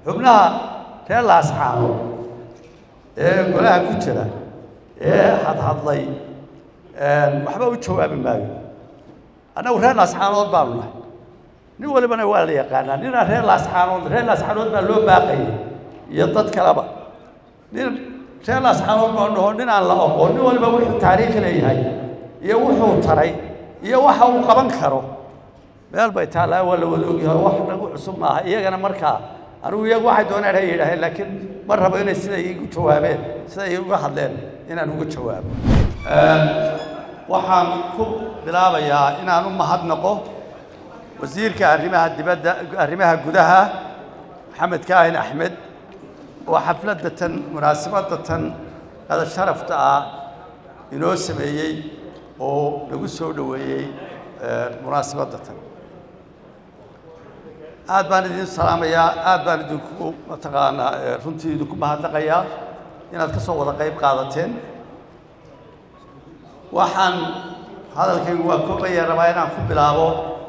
xubnaha reer laascaano ee golaha ku jira ee hadhadlay waxba u jawaabi maayo annagu reer laascaanood baanu nahay nin walibana waa la yaqaanaa ninaa reer laascaanood reer laascaanood baa loo baaqayay iyo dad kaleba nin reer laascaanood baa dhaho nin aan la aqoon nin waliba wuxuu taariikh leeyahay iyo wuxuu taray iyo waxa uu qaban karo meel bay taallaa waa la wada ogyahay wax nagu cusub maaha iyagana markaa anigu iyagu waxay dooneen hay yidhaaheen laakiin ma rabo inay siday igu jawaabeen siday uga hadleen inaan uga jawaabo waxaan ku bilaabayaa inaan u mahadnaqo wasiirka arrimaha dibadda arrimaha gudaha maxamed kaahin axmed oo xafladda tan munaasabadda tan qada sharafta ah inoo sameeyey oo nagu soo dhoweeyey munaasabadda tan aad baan idin salaamayaa aad baan idinku mataqaanaa runtii idinku mahadnaqayaa inaad ka soo wada qayb qaadateen waxaan hadalkaygu waa koobaya rabaa inaan ku bilaabo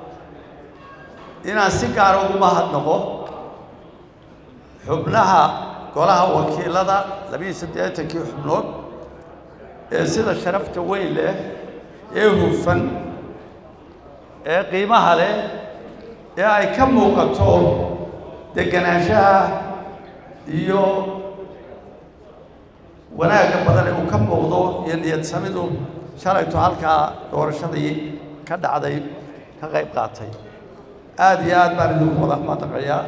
inaan si gaara ugu mahadnaqo xubnaha golaha wakiilada labiiyo siddeetankii xubnood ee sida sharafta weyn leh ee hufan ee qiimaha leh ee ay ka muuqato deganaanshaha iyo wanaagga badan ee uu ka muuqdo iyo niyad samidu shalayto halkaa doorashadii ka dhacday ka qayb qaatay aada iyo aad baan idinku wada madaqayaa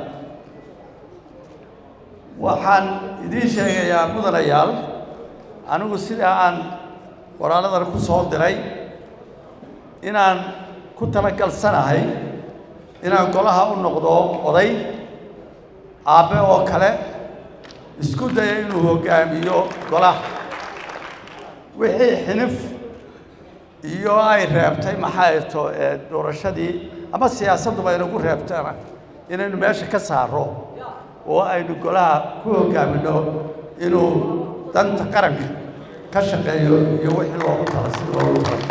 waxaan idiin sheegayaa mudanayaal anigu sidaa aan qoraalladan ku soo diray inaan ku talagalsanahay inaan golaha u noqdo oday aabbe oo kale isku daya inuu hoggaamiyo golaha wixii xinif iyo ay reebtay maxay to doorashadii ama siyaasadduba inagu reebtana inaynu meesha ka saaro oo aynu golaha ku hoggaaminno inuu danta qaranka ka shaqeeyo iyo wixii loogu tala sida loogu tala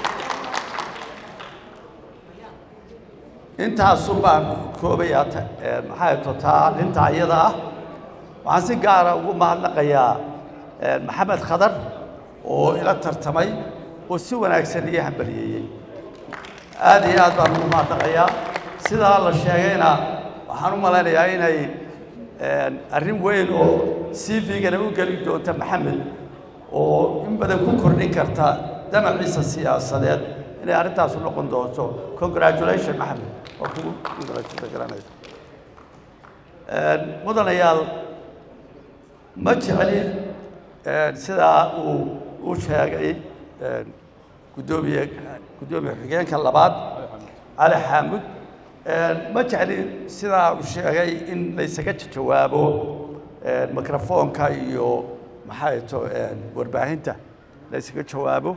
intaasu baan koobayaa maxay to taa arrinta iyada ah waxaan si gaara ugu mahadnaqayaa maxamed khadar oo ila tartamay oo si wanaagsan ii hambaliyeeyey aad iyo aad baan ugu mahadnaqayaa sidaa la sheegayna waxaan u malaynayaa inay arrin weyn oo c v-gana u geli doonta maxamed oo in badan ku kordhin karta damaciisa siyaasadeed inay arrintaasu noqon doonto congratulation maxamed waa kugu congratulgaranaysa mudanayaal ma jecli sidaa uu u sheegay guddoomiye guddoomiye xigeenka labaad cali xaamud ma jecli sidaa uu sheegay in laysaga jawaabo mikrofoonka iyo maxay to warbaahinta laysaga jawaabo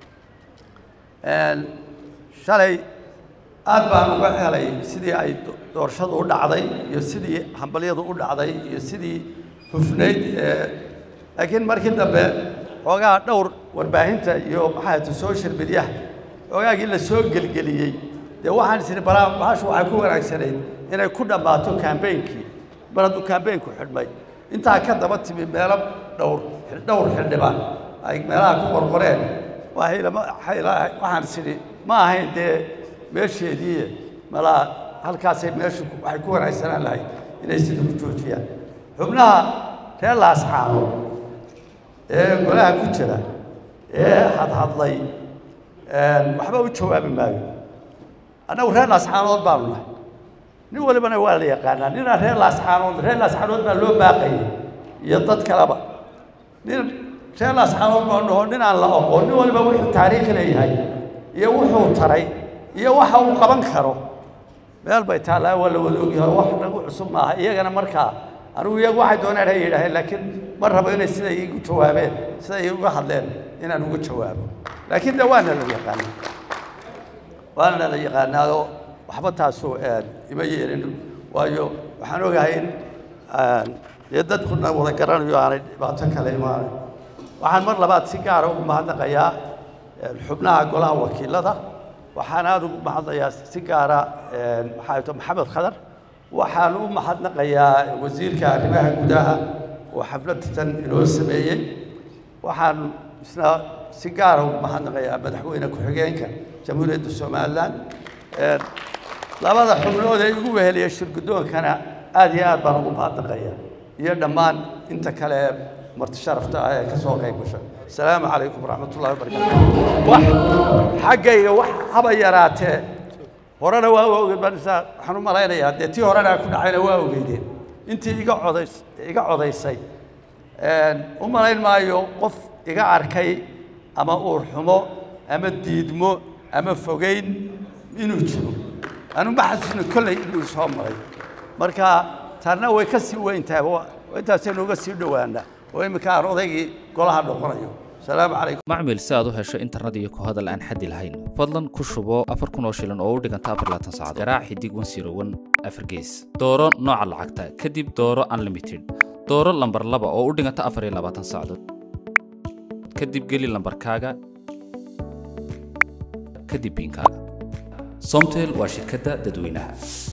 shalay aad baan uga helay sidii ay doorashadu u dhacday iyo sidii hambalyadu u dhacday iyo sidii hufnayd laakiin markii dambe xoogaa dhowr warbaahinta iyo maxay to social mediaha xoogaagii la soo gelgeliyey dee waxaan isiri balaa bahashu waxay ku wanaagsanayd inay ku dhammaato kambeynkii mar hadduu kambeynku xidhmay intaa ka daba timi meelo dhowr dhowr xildhibaan ay meelaha ku qorqoreen waxaan isiri ma ahayn dee meesheedii malaa halkaasay meeshu waxay ku wanaagsanaan lahayd inay sida ku joojiyaan xubnaha reer laascaano ee golaha ku jira ee hadhadlay waxba u jawaabi maayo annagu reer laascaanood baanu nahay nin walibana waa la yaqaanaa ninaa reer laascaanood reer laascaanood baa loo baaqayay iyo dad kaleba nin reer laascaanood baa dhaho nin aan la aqoon nin waliba wuxuu taariikh leeyahay iyo wuxuu taray iyo waxa uu qaban karo meel bay taallaa waa la wada ogyahay wax nagu cusub maaha iyagana markaa anigu iyagu waxay dooneen hay yidhaaheen laakiin ma rabo inay siday igu jawaabeen siday uga hadleen inaan uga jawaabo laakiin de waana la yaqaanaa waana la yaqaanaado waxba taasu ima yeelin waayo waxaan ogahay in dee dadkuna wada garanayo aanay dhibaato kale imaanay waxaan mar labaad si gaara ugu mahadnaqayaa xubnaha golaha wakiilada waxaan aada ugu mahadnayaa si gaara maxaa to maxamed khadar waxaan u mahadnaqayaa wasiirka arrimaha gudaha oo xafladatan inoo sameeyey waxaan isna si gaara ugu mahadnaqayaa madaxweyne ku-xigeenka jamhuuriyadda somalilan labada xubnood ee igu weheliya shirgudoonkana aad iyo aad baan ugu mahadnaqaya iyo dhammaan inta kale ee marti sharafta ah ee ka soo qayb gashay asalaamu calaykum waraxmat ullahi wabarakaatu wax xaggayga wax haba yaraatee horena waa ogeed waxaan u malaynayaa dee tii horena ku dhacayna waa ogeydeen intii iga codays iga codaysay u malayn maayo qof iga arkay ama uur xumo ama diidmo ama fogeyn inuu jiro anu ma xasuusna kolley inuu soo maray marka taarna way ka sii weyn tahay intaasaynu uga sii dhowaana oo iminka aan odaygii golaha noqonayo asalaamu calaykum macmil si aad u hesho internet iyo ku hadal aan xaddi lahayn fadlan ku shubo afar kun oo shilin oo u dhiganta afar laatan saacadood garaac xidig wan siro wan afar gees dooro nooca lacagta kadib dooro unlimited dooro lambar laba oo u dhiganta afar iyo labaatan saacadood kadib geli lambarkaaga kadib biinkaaga somtel waa shirkadda dadweynaha